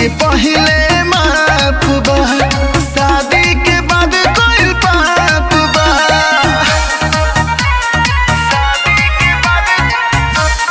के पहिले माफ बा शादी के बाद कोई पाप बा शादी के बाद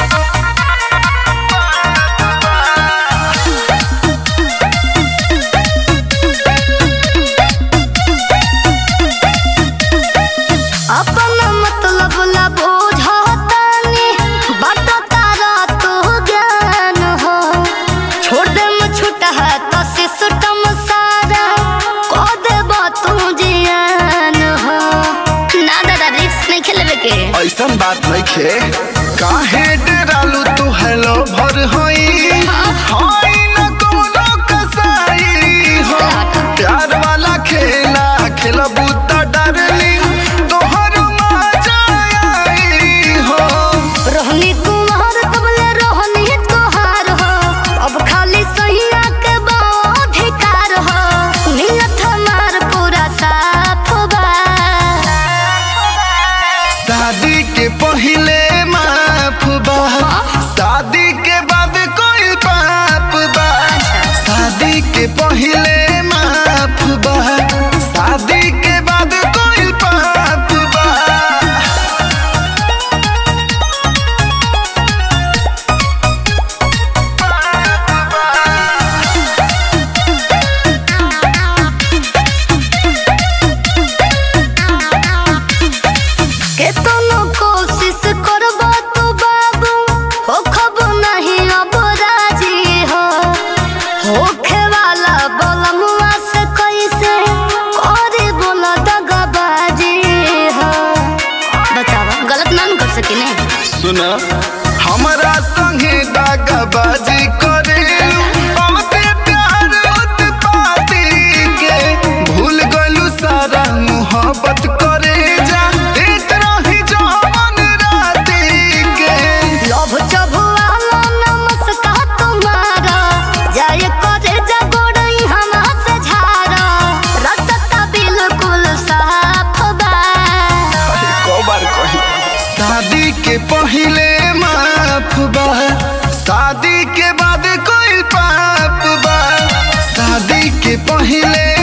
अपन मतलब ला बोझतानी बाट तारा तो ज्ञान हो छोड़ दे छूटा है तो सिस्टम सारा को देब तू जियान हो ना दादा रिक्स नहीं खेलबे के ऐसन बात नहीं खे काहे डरालू तू हेलो भर होई होई न कोनो कसाई हो प्यार वाला खेला खेलबू त डरली तोहर मजा आई हो रोहनी कुमार तबले रोहनी तोहार हो अब खाली सहिया के अधिकार हो नियत हमार पूरा साफ बा शादी के पहिले माफ बा शादी के बाद कोई पाप बा शादी के पहिले माफ बा शादी के बाद कोई पाप बा केतनो कोशिश करबो तू बाबू हो खब नहीं अब राजी हो होखे वाला बलमुआ से कैसे करे बोला दगाबाजी हो बतावा गलत ना न कर सकिने सुन हमरा संगे दागाबाजी करे बहुते प्यार उत्पाती के भूल गलू सारा मोहब्बत करे जा देत रही जवन राती के लोभ चबुआला नमस्कार तुम्हारा जाय करे जगोड़ई हमा से झारा रसता बिल्कुल साफ बा अरे को बार कही शादी के पहिले माफ बा शादी के बाद कोई पाप बा शादी के पहिले